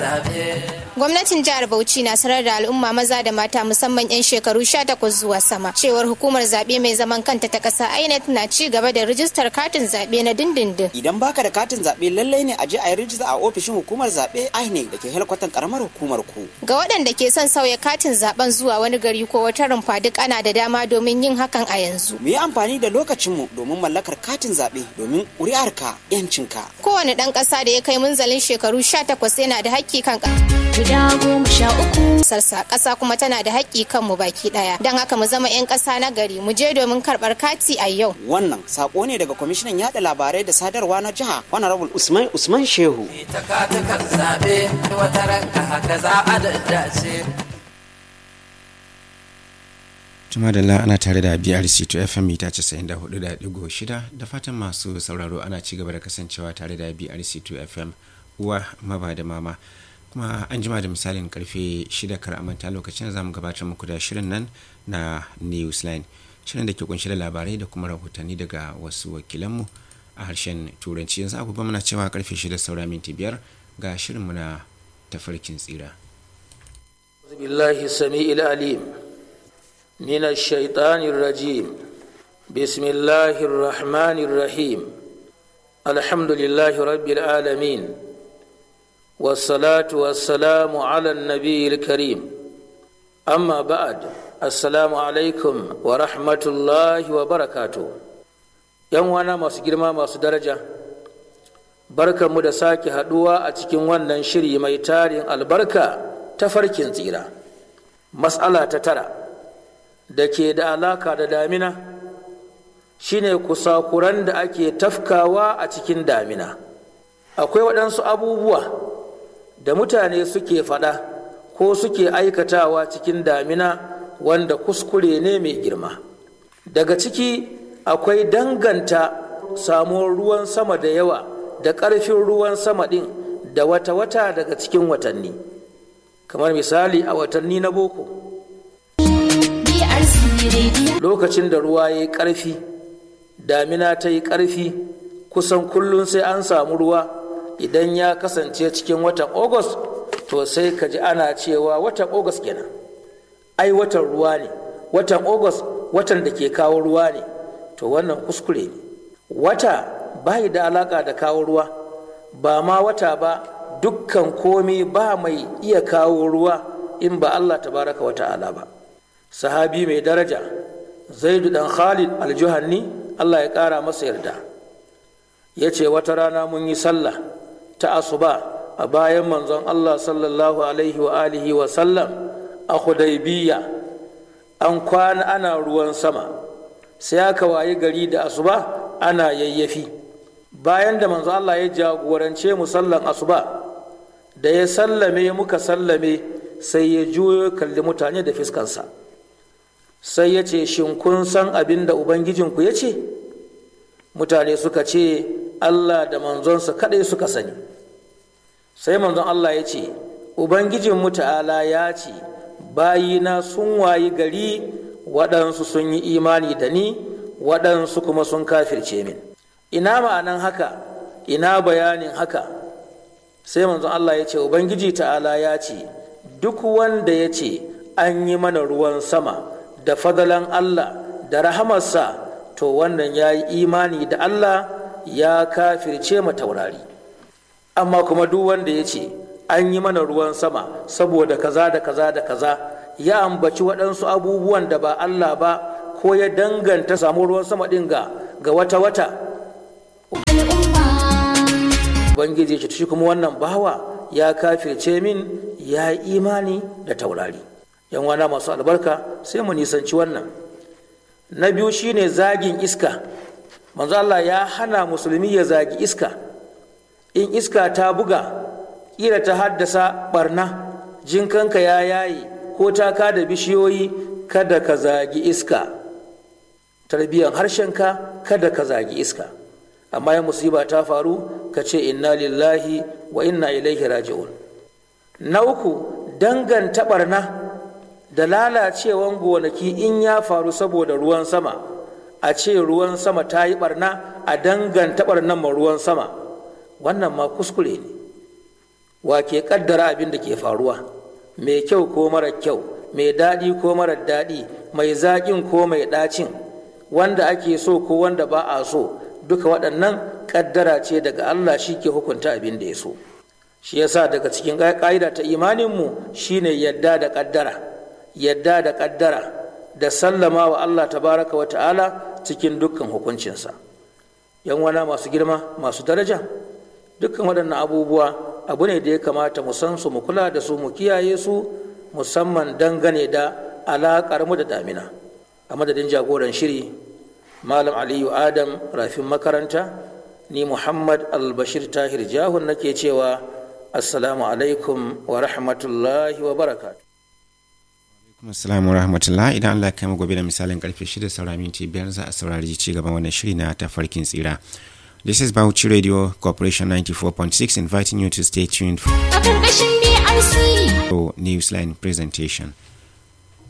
Gwamnatin jihar Bauchi na sanar da al'umma maza da mata musamman 'yan shekaru 18 zuwa sama cewar hukumar zaɓe mai zaman kanta ta ƙasa INEC na ci gaba da rijistar katin zaɓe na dindindin. Idan baka da katin zaɓe lallai ne a je a yi rijista a ofishin hukumar zaɓe INEC da ke helkwatan karamar hukumar ku. Ga waɗanda ke son sauya katin zaɓen zuwa wani gari ko wata rumfa duk ana da dama domin yin hakan a yanzu. Mu yi amfani da lokacinmu domin mallakar katin zaɓe domin ƙuri'arka 'yancinka. Kowane ɗan ƙasa da ya kai munzalin shekaru 18 yana da haƙƙi kan guda goma sha uku. Sarsa ƙasa kuma tana da haƙƙi kan mu baki ɗaya. Don haka mu zama 'yan ƙasa na gari mu je domin karɓar kati a yau. Wannan sako ne daga kwamishinan yaɗa labarai da sadarwa na jiha Honorable Usman Usman Shehu. Ita katukan zaɓe wata ranka haka za a daddace. Juma da ana tare da BRC to FM mita 94.6 da fatan masu sauraro ana ci gaba da kasancewa tare da BRC to FM uwa maba da mama. kuma an jima da misalin karfe 6 kar amanta lokacin da zamu gabatar muku da shirin nan na newsline shirin da ke kunshi da labarai da kuma rahotanni daga wasu wakilanmu a harshen turanci yanzu agogo muna cewa karfe 6 saura minti biyar ga shirin muna tafarkin tsira billahi sami'il alim min ash-shaytanir rajim bismillahir rahmanir rahim alhamdulillahi rabbil alamin والصلاة والسلام على النبي الكريم أما بعد السلام عليكم ورحمة الله وبركاته ‘Yan wana masu girma masu daraja, barkanmu da sake haɗuwa a cikin wannan shiri mai tarin albarka ta farkin tsira. Matsala ta tara da ke da alaka da damina shine kusakuran da ake tafkawa a cikin damina. Akwai waɗansu abubuwa da mutane suke faɗa ko suke aikatawa cikin damina wanda kuskure ne mai girma daga ciki akwai danganta samuwar ruwan sama da yawa da ƙarfin ruwan sama ɗin da wata-wata daga cikin watanni kamar misali a watanni na boko lokacin da ruwa ya yi ƙarfi damina ta yi ƙarfi kusan kullum sai an samu ruwa idan ya kasance cikin watan August to sai ka ji ana cewa watan August kenan ai watan ruwa ne watan August watan da ke kawo ruwa ne to wannan kuskure ne wata bai da alaka da kawo ruwa ba ma wata ba dukkan komi ba mai iya kawo ruwa in ba Allah tabaraka wa ta'ala ba sahabi mai daraja zaidu dan khalid aljuhanni Allah ya kara masa yarda ya ce wata rana mun yi sallah ta asuba a bayan manzon Allah sallallahu alaihi wa alihi wa sallam a Hudaybiya an kwana ana ruwan sama sai aka wayi gari da asuba ana yayyafi bayan da manzon Allah ya jagorance mu sallan asuba da ya sallame muka sallame sai ya juyo kalli mutane da fiskansa sai ya ce shin kun san abin da ubangijinku ya ce mutane suka ce Allah da manzonsa kaɗai suka sani sai manzon Allah ya ce Ubangijin ta'ala ya ce bayina sun wayi gari waɗansu sun yi imani da ni waɗansu kuma sun kafirce min ina ma'anan haka ina bayanin haka sai manzon Allah ya ce Ubangiji ta'ala ya ce duk wanda ya ce an yi mana ruwan sama da fadalan Allah da rahamarsa to wannan ya yi imani da Allah ya kafirce ma taurari amma kuma duk wanda ya ce an yi mana ruwan sama saboda kaza da kaza da kaza ya ambaci waɗansu abubuwan da ba Allah ba ko ya danganta samu ruwan sama ɗin ga ga wata wata Ubangiji ce shi kuma wannan bawa ya kafirce min ya yi imani da taurari yan wana masu albarka sai mu nisanci wannan na biyu shine zagin iska manzo Allah ya hana musulmi ya zagi iska in iska ta buga kila ta haddasa barna jinkanka ya yayi ko ta da bishiyoyi kada ka zagi iska tarbiyyar harshenka kada ka zagi iska amma ya musiba ta faru ka ce inna lillahi wa inna ilaihi raji'un na uku danganta barna da lalacewan gonaki in ya faru saboda ruwan sama a ce ruwan sama ta yi barna a danganta barnan ma ruwan sama wannan ma kuskure ne wa ke kaddara abin da ke faruwa mai kyau ko mara kyau mai daɗi ko mara daɗi mai zaƙin ko mai ɗacin wanda ake so ko wanda ba a so duka waɗannan kaddara ce daga Allah shi ke hukunta abin da ya so shi yasa daga cikin ƙa'ida ta imaninmu shine yadda da kaddara yadda da kaddara da sallama wa Allah tabaraka wa ta'ala cikin dukkan hukuncinsa yan wana masu girma masu daraja dukkan waɗannan abubuwa abu ne da ya kamata mu san su mu kula da su mu kiyaye su musamman dangane da alaƙar mu da damina a madadin jagoran shiri malam aliyu adam rafin makaranta ni muhammad albashir tahir jahun nake cewa assalamu alaikum wa rahmatullahi wa barakatuh Assalamu rahmatullah idan Allah ya kai mu gobe da misalin karfe 6 saura minti biyar za a saurari ci gaban wannan shiri na tafarkin tsira. This is Bauchi Radio Corporation 94.6 inviting you to stay tuned A ƙarƙashin BRC. for Newsline presentation.